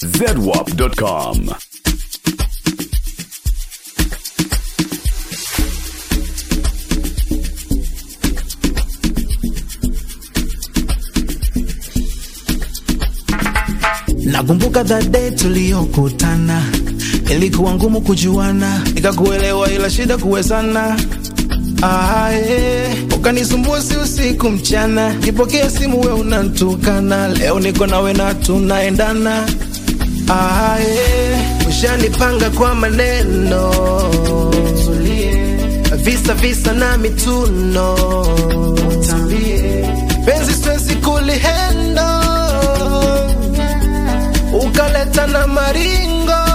zedwap.com. Nakumbuka that day tuliyokutana, ilikuwa ngumu kujuana, nikakuelewa ila shida kuwezana. Ah, yeah. Ukanisumbua si usiku mchana, kipokea simu we unantukana, leo niko nawe na tunaendana. Ah, yeah. Ushanipanga kwa maneno visa visa na mituno penzi siwezi kulihendo ukaleta na maringo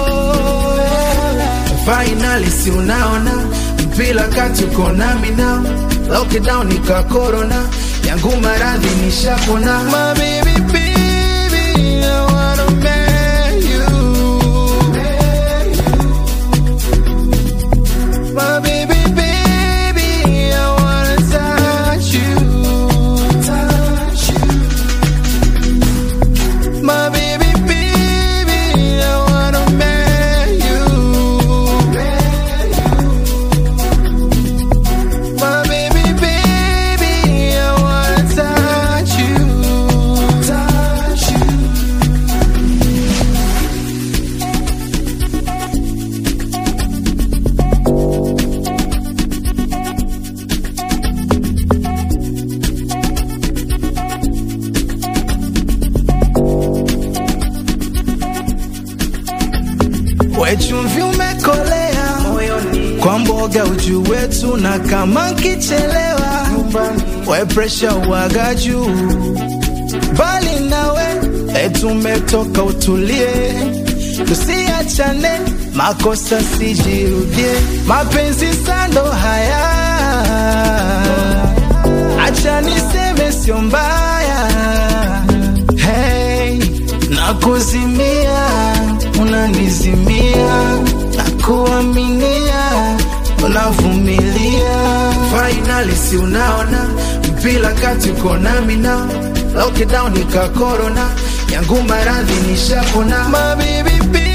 finally si unaona mpila kati uko nami now lockdown nika corona yangu maradhi nishapona my baby baby I wanna marry you My baby, baby, I wanna touch you. Touch you. My baby, baby, I wanna marry you. My baby, baby, I wanna touch you. Touch you. Wechumvi umekolea kwa mboga uju wetu, na kama nkichelewa we presha uwaga juu, bali nawe etumetoka utulie, tusiachane, makosa sijirudie, mapenzi sando haya, acha niseme sio mbaya hey, nakuzimia unanizimia nakuaminia unavumilia finally si unaona mpila kati uko nami na lockdown ika corona yangu maradhi nishapona my baby, baby